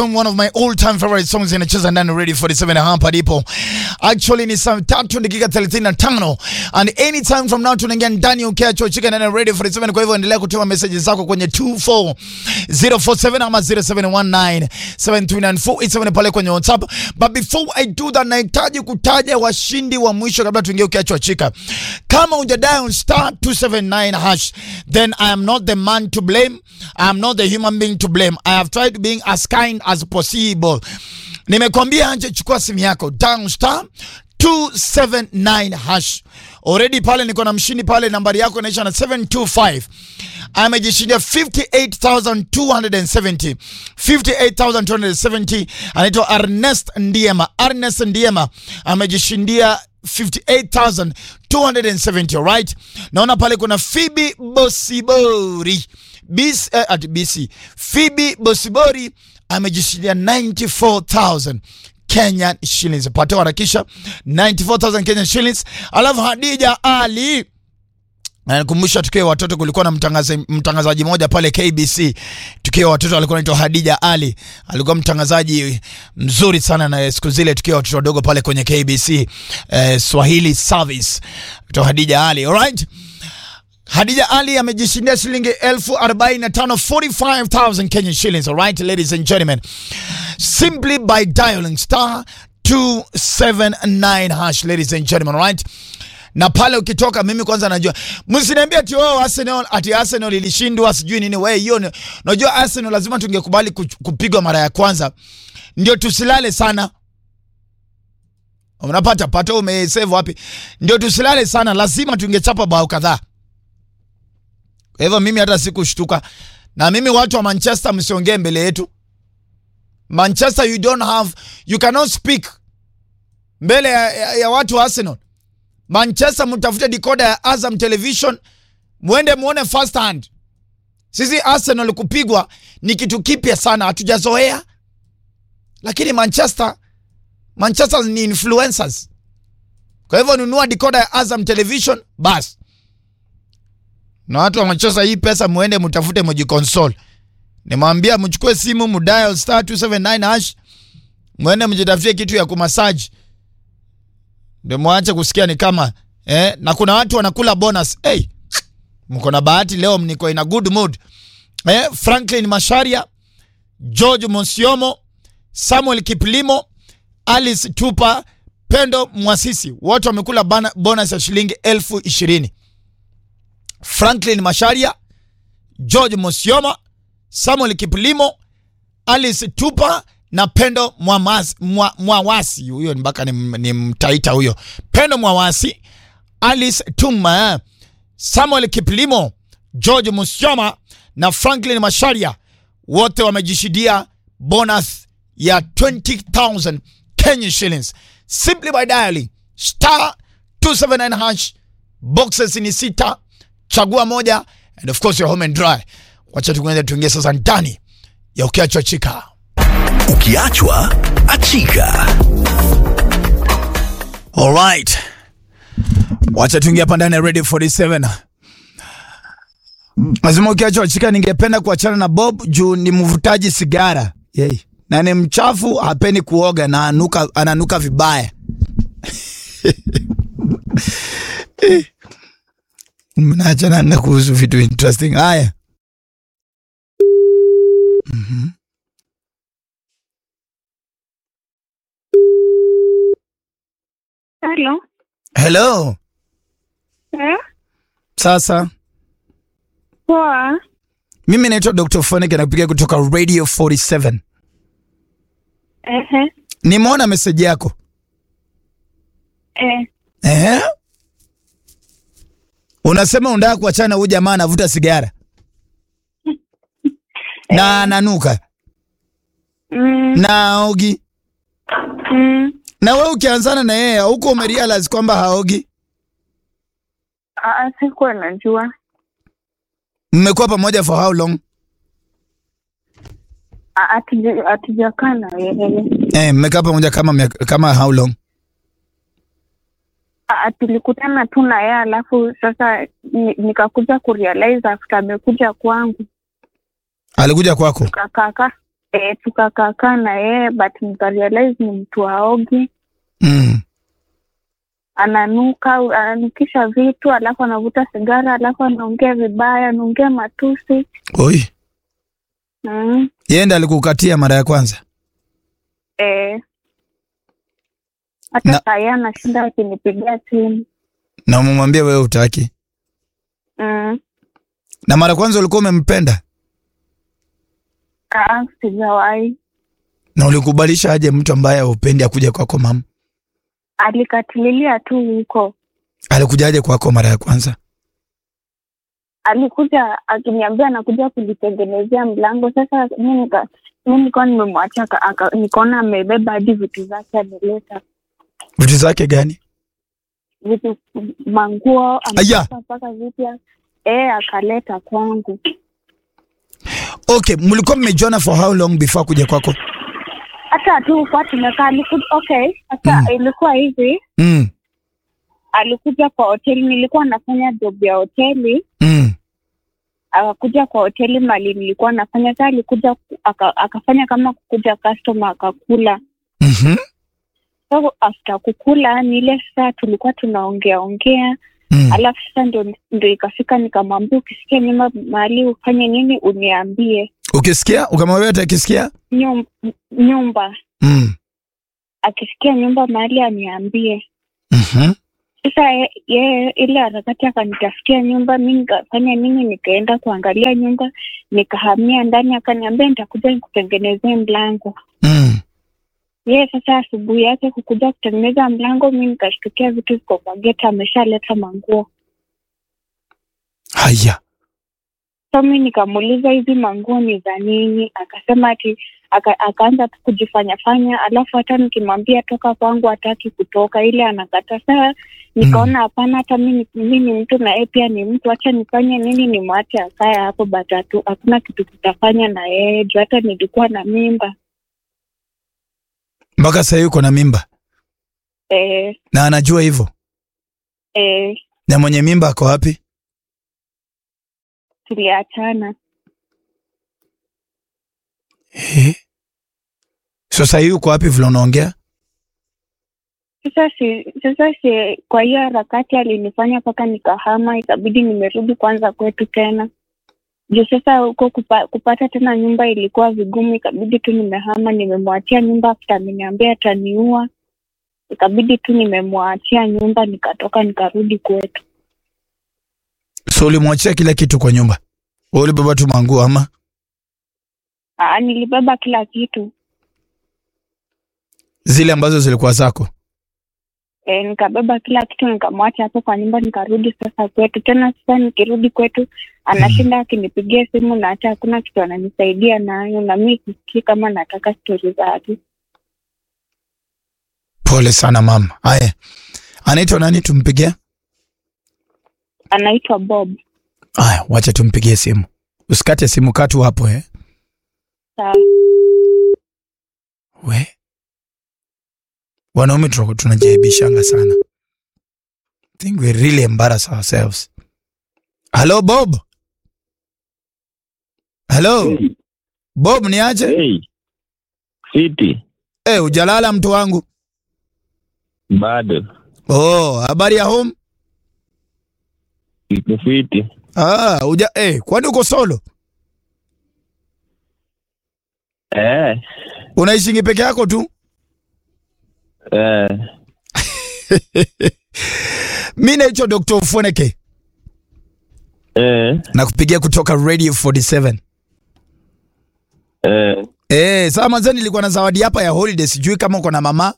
one of my all time favorite songs inacheza ndani Radio 47 hapa ndipo. Actually ni saa tatu dakika 35 and anytime from now tunaingia ndani ukiacho chika ndani ya Radio 47 kwa hivyo endelea kutuma message zako kwenye 24047 ama 0719739487 pale kwenye WhatsApp. But before I do that nahitaji kutaja washindi wa mwisho kabla tuingie ukiacho chika. Kama hujadial star 279 hash then I am not the man to blame. I am not the human being to blame. I have tried being as kind as possible. Nimekwambia anje, chukua simu yako down star 279 hash. Already pale niko na mshindi pale, nambari yako inaisha na 725 amejishindia 58270 58270 anaitwa Ernest Ndiema. Ernest Ndiema amejishindia 58270 alright. Naona pale kuna Phoebe Bosibori BC, eh, at BC Phoebe Bosibori amejishindia 94000 Kenyan shillings. Pate harakisha 94000 Kenyan shillings. Alafu Hadija Ali Nakumbusha tukiwa watoto kulikuwa na mtangazaji mtangazaji moja pale KBC. Tukiwa watoto alikuwa anaitwa Hadija Ali. Alikuwa mtangazaji mzuri sana na siku zile tukiwa watoto wadogo pale kwenye KBC eh, Swahili Service. Kutoka Hadija Ali. Alright? Hadija Ali amejishindia shilingi elfu arobaini na tano 45,000 Kenyan shillings. Alright, ladies and gentlemen. Simply by dialing star 279 hash, ladies and gentlemen. Alright? na pale ukitoka, mimi kwanza najua, msiniambie ati wao Arsenal ati Arsenal ilishindwa sijui nini. Wewe hiyo, najua Arsenal lazima tungekubali kupigwa mara ya kwanza, ndio tusilale sana. Unapata pato, umesave wapi? Ndio tusilale sana, lazima tungechapa bao kadhaa. Kwa hivyo mimi hata sikushtuka, na mimi watu wa Manchester msiongee mbele yetu. Manchester, you don't have, you cannot speak mbele ya, ya, ya watu wa Arsenal. Manchester mtafute decoder ya Azam Television mwende muone first hand. Sisi Arsenal kupigwa ni kitu kipya sana, hatujazoea. Lakini Manchester, Manchester ni influencers. Kwa hivyo nunua decoder ya Azam Television bas. Na watu wa Manchester, hii pesa muende mtafute mjikonsole. Nimwambia mchukue simu mdial star 279 hash mwende mjitafutie kitu ya kumasaji ndio mwache kusikia ni kama eh, na kuna watu wanakula bonus. Hey, mko na bahati leo, mniko in a good mood eh. Franklin Masharia, George Monsiomo, Samuel Kiplimo, Alice Tupa, Pendo Mwasisi, wote wamekula bonus ya shilingi elfu ishirini. Franklin Masharia, George Monsiomo, Samuel Kiplimo, Alice Tupa na Pendo Mwamasi, mwa, Mwawasi huyo mpaka ni, ni mtaita huyo Pendo Mwawasi, Alice Tuma, Samuel Kiplimo, George Musyoma na Franklin Masharia wote wamejishidia bonus ya 20000 Kenya shillings simply by dialing star 279 hash. Boxes ni sita, chagua moja and of course you're home and dry. Wacha tuende tuingie sasa ndani ya ukiachwa chika Ukiachwa achika. Alright. Wacha tuingia hapa ndani ya Radio 47. Lazima ukiachwa achika, ningependa kuachana na Bob juu ni mvutaji sigara. Yey. Na ni mchafu, hapendi kuoga na anuka, ananuka vibaya. Mnaachana na kuhusu vitu interesting. Haya. Mhm. Hello. Hello. Eh? Sasa Poa. mimi naitwa Dr. Phonic nakupigia kutoka Radio 47. Ehe. Nimeona message yako. Eh. Ehe. Unasema unataka kuachana na huyu jamaa anavuta sigara. Na ananuka. Mm. Na haogi. Mm. Na wewe ukianzana na yeye huko umerealize kwamba haogi. Ah, sikuwa najua. Mmekuwa pamoja for how long? Ah, hatuja- Hatujakaa na yeye. Eh, mmekaa pamoja kama miaka- kama how long? Ah, tulikutana tu na yeye alafu sasa ni- nikakuja kurealize after amekuja kwangu Alikuja kwako. kakaka e, tukakaakaa na yeye but nikarealize ni mtu aogi Mm. ananuka ananukisha vitu alafu anavuta sigara alafu anaongea vibaya anaongea matusi Oi. mm. Yeye ndiye alikukatia mara ya kwanza. e, hata Na- saa hii anashinda akinipigia simu Na umemwambia wewe utaki. mm. Na mara ya kwanza ulikuwa umempenda Ah, sijawahi na ulikubalisha aje mtu ambaye haupendi akuja kwako mama? alikatililia tu huko Alikujaje kwako mara ya kwanza? alikuja akiniambia anakuja kujitengenezea mlango sasa mi nika mi nilikuwa nimemwacha aka- aka- nikaona amebeba hadi vitu zake ameleta Vitu zake gani? vitu manguo Aya. amepaka mpaka vipya eh akaleta kwangu Okay, mlikuwa mmejuana for how long before kuja kwako? hata tu kwa tumekaa alikuja okay sasa Mm. ilikuwa hivi Mm. alikuja kwa hoteli nilikuwa nafanya job ya hoteli Mm. akakuja kwa hoteli mali nilikuwa nafanya saa alikuja ku- aka, akafanya kama kukuja customer akakula Mhm. so after kukula ni ile saa tulikuwa tunaongea ongea Mm. alafu sasa ndo, ndo ikafika nikamwambia ukisikia nyumba mahali ufanye nini uniambie Ukisikia ukamwambia atakisikia? Nyum, nyumba Mm. akisikia nyumba mahali aniambie Mhm. sasa ye- yeye ile harakati akanitafutia nyumba mi nikafanya nini nikaenda kuangalia nyumba nikahamia ndani akaniambia nitakuja nikutengenezee mlango Mm. yeye sasa asubuhi yake kukuja kutengeneza mlango mi nikashtukia vitu ziko kwa geti ameshaleta manguo Haya. so mi nikamuuliza hizi manguo ni za nini akasema ati aka, akaanza tu kujifanya fanya alafu hata nikimwambia toka kwangu hataki kutoka ile anakata saa nikaona hapana hata mi ni- mi ni mtu na yeye pia ni mtu hacha nifanye nini nimwache akae hapo batatu hakuna kitu kitafanya na yeye juu hata nilikuwa na mimba Mpaka sasa hivi uko na mimba eh, na anajua hivyo. eh, Na mwenye mimba ako wapi? tuliachana Eh. Sasa hivi uko wapi vile unaongea? sasa si sasa si kwa hiyo harakati alinifanya mpaka nikahama ikabidi nimerudi kwanza kwetu tena juu sasa huko kupa, kupata tena nyumba ilikuwa vigumu ikabidi tu nimehama nimemwachia nyumba after ameniambia ataniua ikabidi tu nimemwachia nyumba nikatoka nikarudi kwetu So ulimwachia kila kitu kwa nyumba? Wewe ulibeba tu manguo ama? Aa, nilibeba kila kitu Zile ambazo zilikuwa zako? e, nikabeba kila kitu nikamwacha hapo kwa nyumba nikarudi sasa kwetu tena sasa nikirudi kwetu anashinda akinipigia simu na hata hakuna kitu ananisaidia nayo na mi sisikii kama nataka stori zake Pole sana mama. Haya. Anaitwa nani tumpigie? anaitwa bob Haya, wacha tumpigie simu. Usikate simu katu hapo eh. sawa We. Wanaume tuna- tunajaibishanga sana. I think we really embarrass ourselves. Hello Bob. Hello. Bob ni aje? Hey, fiti Eh, ujalala mtu wangu. bado Oh, habari ya home? iko fiti. Ah, uja eh, kwani uko solo? Eh, Unaishingi peke yako tu? eh, Mimi naitwa Dr. Ufoneke. eh, na kupigia kutoka Radio 47. eh, Eh, saa manzani nilikuwa na zawadi hapa ya holiday, sijui kama uko na mama.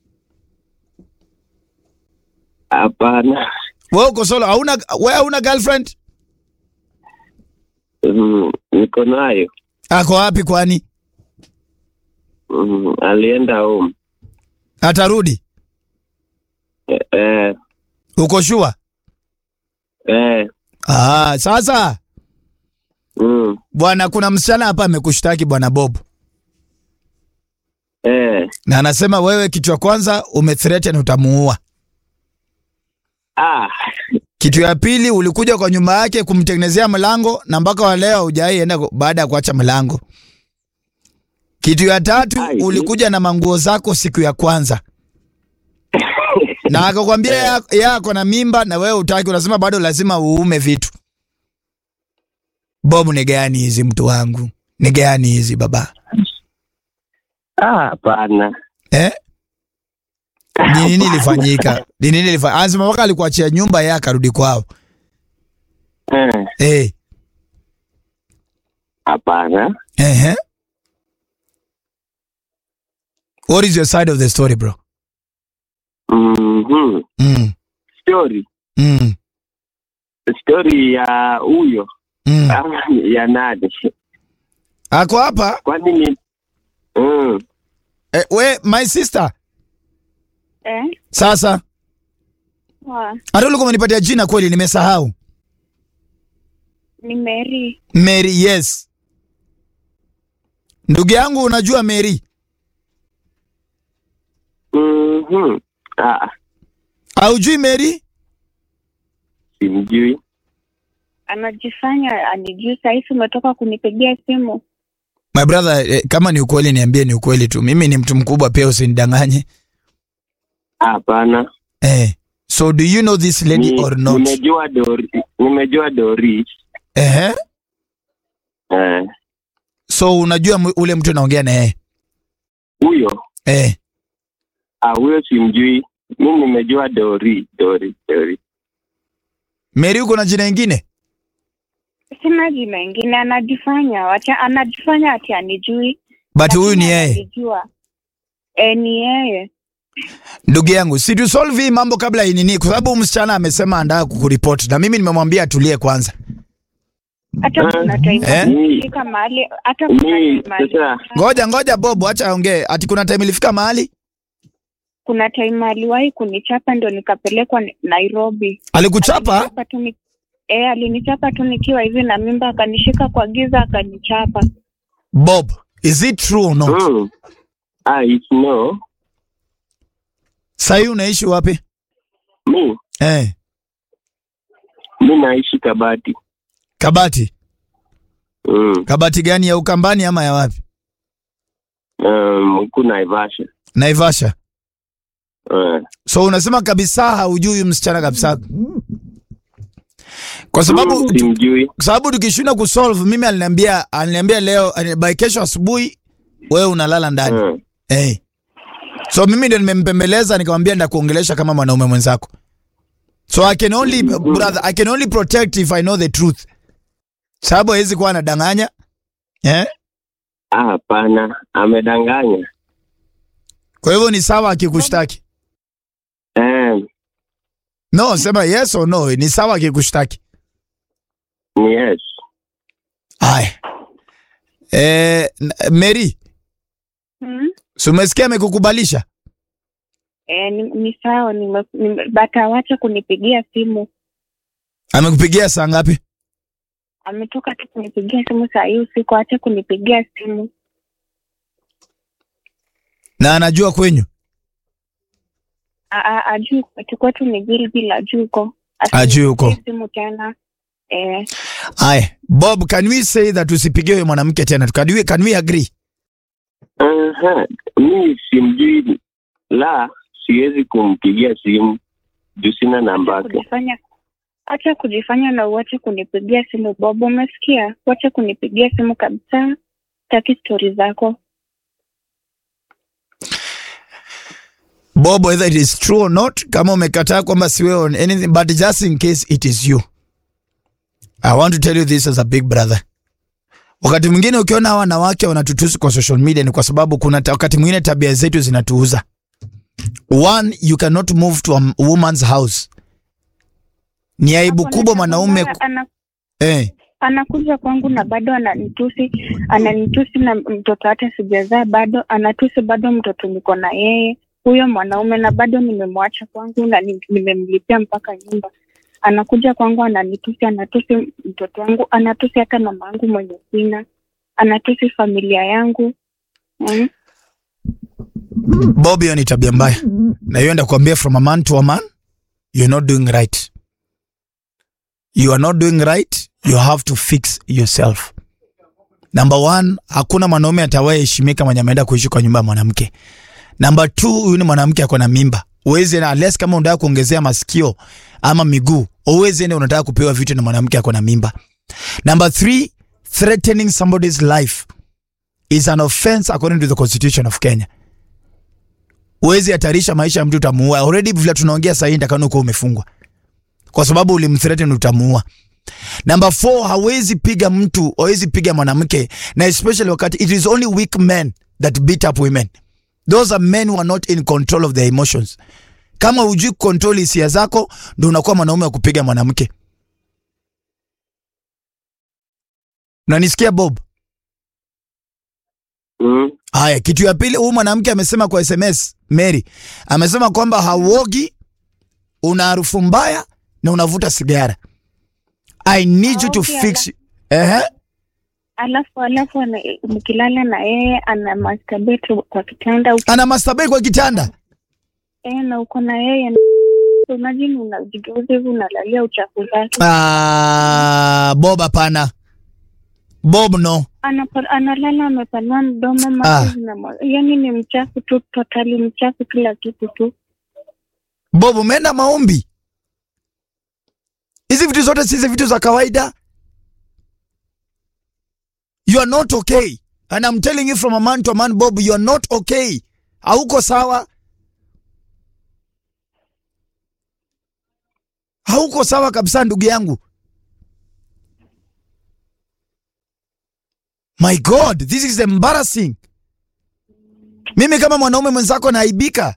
hapana. Wewe uko solo, hauna wewe hauna girlfriend? Mm, niko nayo. Ako wapi kwani? Mm, alienda home. Atarudi? Eh, eh, Uko sure? eh, Ah, sasa mm, bwana, kuna msichana hapa amekushtaki bwana Bob, eh. na anasema wewe kitu cha kwanza umethreaten utamuua. Ah, Kitu ya pili ulikuja kwa nyumba yake kumtengenezea mlango na mpaka wa leo hujai enda ku- baada ya kuacha mlango. Kitu ya tatu Ai. ulikuja na manguo zako siku ya kwanza na akakwambia ya- yeye ako na mimba na wewe utaki, unasema bado lazima uume vitu. Bob, ni gani hizi mtu wangu? Ni gani hizi baba Ah, hapana. eh? Ni nini ilifanyika? Ni nini ilifanyika? Anasema mpaka alikuachia nyumba yeye akarudi kwao. Eh, Eh, Hapana. ehe. What is your side of the story bro? Mhm. Mm. Story. Mm. Story ya huyo Mm. ama ya nani? Ako hapa Kwani ni mm. eh, we my sister. Eh? Sasa Wa, hata ulikuwa umenipatia jina kweli, nimesahau. ni Mary. Mary, yes. Ndugu yangu, unajua Mary? Mhm. Ah, Haujui Mary? simjui. Anajifanya anijui sahisi umetoka kunipigia simu. My brother, eh, kama ni ukweli niambie ni ukweli tu. Mimi ni mtu mkubwa pia usinidanganye. Hapana. Eh. So do you know this lady Ni- or not? Nimejua Dori. Nimejua Doris. Eh. Eh, So unajua mu- ule mtu naongea na yeye? huyo Eh. ah, huyo simjui. Mimi nimejua Dori, Dori, Dori. Mary uko na jina ingine? Sina jina ingine, anajifanya wacha, anajifanya ati anijui. But huyu ni lakini yeye. ananijua. Eh, ni yeye. Ndugu yangu, si tu solve hii mambo kabla inini, kwa sababu huyu msichana amesema anataka kukuripoti na mimi nimemwambia atulie kwanza. Hata Eh? kuna time Eh? alifika mahali, hata kuna Mi time ali- sasa Ngoja ngoja Bob, acha aongee. Ati kuna time ilifika mahali kuna time aliwahi kunichapa ndio nikapelekwa ni- Nairobi. alikuchapa? Alinichapa tu ni- Eh, alinichapa tu nikiwa hivi na mimba, akanishika kwa giza akanichapa. Bob, is it true or not? mm. ah, it's no. Sahii unaishi wapi? Mi Eh, mi naishi Kabati. Kabati. Mm. Kabati gani ya Ukambani ama ya wapi? Um, huku Naivasha. Naivasha. Eh. So unasema kabisa haujui huyu msichana kabisa. Kwa sababu Mm, tu- simjui. kwa sababu tukishinda kusolve, mimi aliniambia aliniambia leo ali- by kesho asubuhi wewe unalala ndani. Mm. Eh. So mimi ndio nimempembeleza nikamwambia ndakuongelesha kama mwanaume mwenzako. So I can only brother, I can only protect if I know the truth. Sababu hawezi kuwa anadanganya. Eh? Ah, hapana, amedanganya. Kwa hivyo ni sawa akikushtaki. Eh, No, sema yes or no, ni sawa akikushtaki. ni yes. Haya. Eh, n- Mary, Hmm? si umesikia amekukubalisha? Eh, ni, ni sawa nime, nime, but awache kunipigia simu. Amekupigia saa ngapi? Ametoka tu kunipigia simu saa hii usiku, ache kunipigia simu. Na anajua kwenyu? A- a- Ajui kwetu kwetu ni Gilgil, ajui huko. Ajui huko. Asinipigie simu tena. Eh, Haya. Bob, can we say that usipigie huyo mwanamke tena? Can we, can we agree? Aha, mi simjui, la siwezi kumpigia simu juu sina namba yake. kujifanya acha kujifanya na uache kunipigia simu Bob, umesikia? Wache kunipigia simu kabisa, taki stori zako. Bob, whether it is true or not, kama umekataa kwamba si wewe on anything, but just in case it is you. I want to tell you this as a big brother. Wakati mwingine ukiona hawa wanawake wanatutusi kwa social media ni kwa sababu kuna ta, wakati mwingine tabia zetu zinatuuza. One, you cannot move to a m- woman's house. Ni aibu Hapo kubwa nataka mwanaume kuona ku- ana, eh, anakuja kwangu na bado ananitusi, ananitusi na mtoto hata sijazaa bado, anatusi bado mtoto niko na yeye huyo mwanaume, na bado nimemwacha kwangu na ni- nimemlipia mpaka nyumba. Anakuja kwangu ananitusi, anatusi mtoto wangu, anatusi hata mama yangu mwenye sina, anatusi familia yangu mm. Bob, hiyo ni tabia mbaya, na hiyo ndio kuambia from a man to a man, you're not doing right. You are not doing right. You have to fix yourself. Number one, hakuna mwanaume atawahi heshimika mwenye ameenda kuishi kwa nyumba ya mwanamke. Number two, huyu ni mwanamke ako na mimba. Uwezi na unless kama unataka kuongezea masikio ama miguu, uwezi ende unataka kupewa vitu na mwanamke ako na mimba. Number three, threatening somebody's life is an offense according to the constitution of Kenya. Uwezi hatarisha maisha ya mtu utamuua. Already vile tunaongea sasa hivi ndakano uko umefungwa. Kwa sababu ulimthreaten utamuua. Number four, hawezi piga mtu, hawezi piga mwanamke na especially wakati it is only weak men that beat up women. Those are men who are not in control of their emotions. Kama hujui control hisia zako, ndio unakuwa mwanaume wa kupiga mwanamke. Unanisikia Bob? Mm. Haya, kitu ya pili, huyu mwanamke amesema kwa SMS, Mary amesema kwamba hauogi, una harufu mbaya na unavuta sigara. I need you to Haogi, fix. Ehe, alafu alafu ana- mkilala na yeye ana masturbate kwa kitanda uko- ana masturbate kwa kitanda. eh, na uko na yeye imagine unajigeuza hivi unalalia uchafu zake Ah, Bob hapana. Bob no. Anapa- analala amepanua mdomo Ah. macho zinamwa- yani ni mchafu tu totally mchafu kila kitu tu Bob umeenda maombi. Hizi vitu zote si hizi vitu za kawaida. You are not okay. And I'm telling you from a man to a man, Bob, you are not okay. Hauko sawa. Hauko sawa kabisa ndugu yangu. My God, this is embarrassing. Mimi kama mwanaume mwenzako naaibika.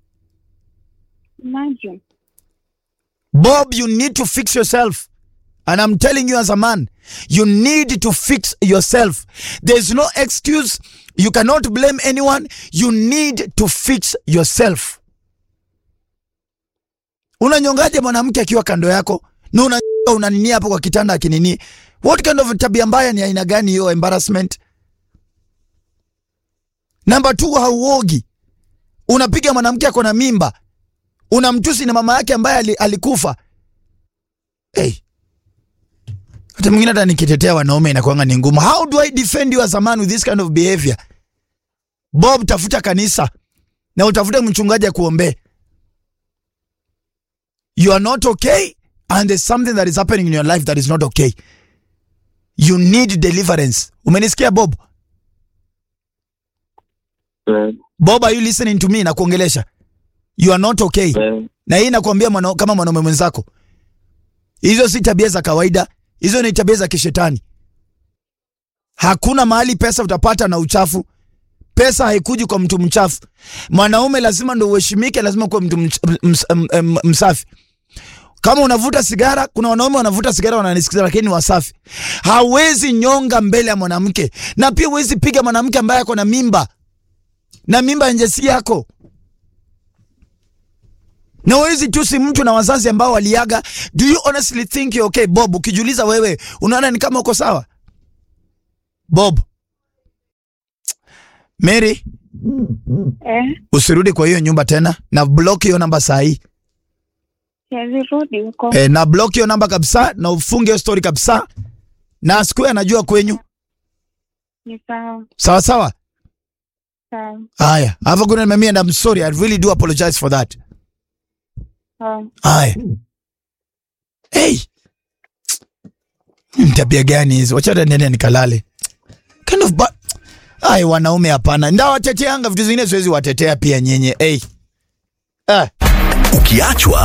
imagine Bob, you need to fix yourself. And I'm telling you as a man, you need to fix yourself. There's no excuse. You cannot blame anyone. You need to fix yourself. Unanyongaje mwanamke akiwa kando yako na una unanini hapo kwa kitanda akinini? What kind of tabia mbaya ni aina gani hiyo embarrassment? Number two, hauogi. Unapiga mwanamke ako na mimba unamtusi na mama yake ambaye ali- alikufa. Hey. Hata mwingine hata nikitetea wanaume inakuanga ni ngumu. How do I defend you as a man with this kind of behavior? Bob, tafuta kanisa na utafute mchungaji akuombee. You are not okay and there's something that is happening in your life that is not okay. You need deliverance. Umenisikia Bob? Eh, Bob, are you listening to me na kuongelesha? You are not okay. eh, na hii nakwambia mwana, kama mwanaume mwenzako, hizo si tabia za kawaida, hizo ni tabia za kishetani. Hakuna mahali pesa utapata na uchafu. Pesa haikuji kwa mtu mchafu. Mwanaume lazima ndo uheshimike, lazima kuwa mtu mch, ms, m, m, msafi. Kama unavuta sigara, kuna wanaume wanavuta sigara wananisikiza, lakini ni wasafi. Hawezi nyonga mbele ya mwanamke, na pia huwezi piga mwanamke ambaye ako na mimba, na mimba nje si yako na huwezi tusi mtu na wazazi ambao waliaga. Do you honestly think you're okay Bob? Ukijiuliza wewe, unaona ni kama uko sawa Bob? Mary, eh, usirudi kwa hiyo nyumba tena, na block hiyo namba saa hii siwezi rudi huko e, na block hiyo namba kabisa, na ufunge hiyo story kabisa, na asikuwe anajua kwenyu. ni sawa Sawa sawa. sawa Haya, have a good night, mami, and I'm sorry, I really do apologize for that. sawa Haya. Hey. Ni Tabia gani hizo? Wacha hata niende nikalale. Kind of ba Ai, wanaume hapana. Ndawateteanga vitu zingine siwezi watetea pia nyenye. Hey. Ah. Ukiachwa